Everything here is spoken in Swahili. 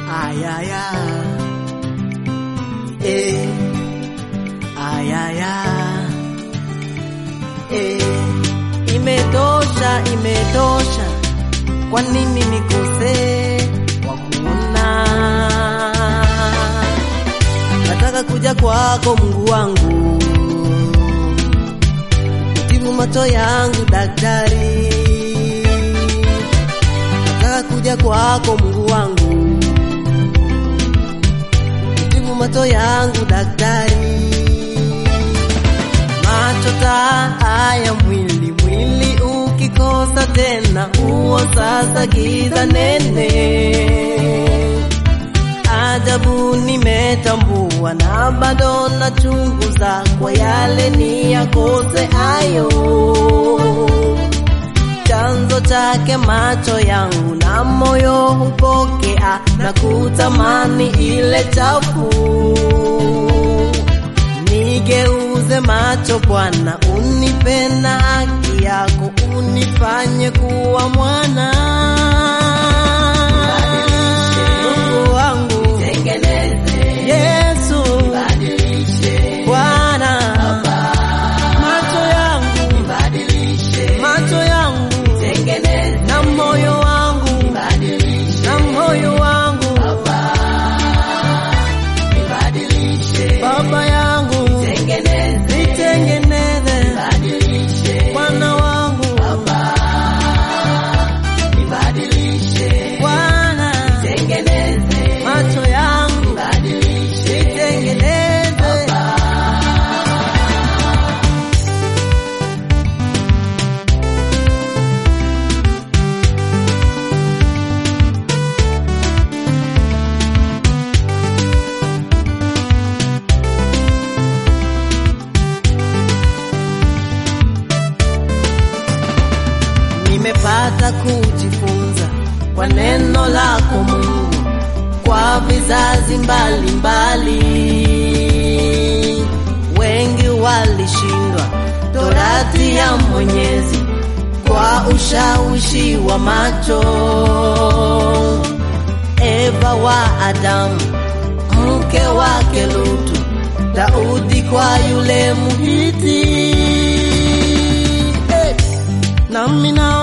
ayaya eh, ayaya eh, imetosha, imetosha. Kwa nini nikose kwa kuona? Nataka kuja kwako Mungu wangu, utibu macho yangu daktari. Nataka kuja kwako Mungu wangu, utibu macho yangu daktari. Macho taa ya mwili, mwili ukikosa tena, huo sasa giza nene ajabu nimetambua na bado nachunguza kwa yale ni yakose ayo chanzo chake macho yangu na moyo hupokea na kutamani ile chafu nigeuze macho Bwana unipe na haki yako unifanye kuwa mwana Mungu wangu Yesu Bwana macho yangu macho yangu na moyo wangu na moyo wangu baba yangu nitengeneze Bwana wangu Bwana macho yangu nitengeneze nimepata kujifunza kwa neno lako Mungu kwa vizazi mbalimbali. Wengi walishindwa torati ya Mwenyezi kwa ushawishi wa macho. Eva wa Adamu, mke wake Lutu, Daudi kwa yule Mhiti. Hey! nami na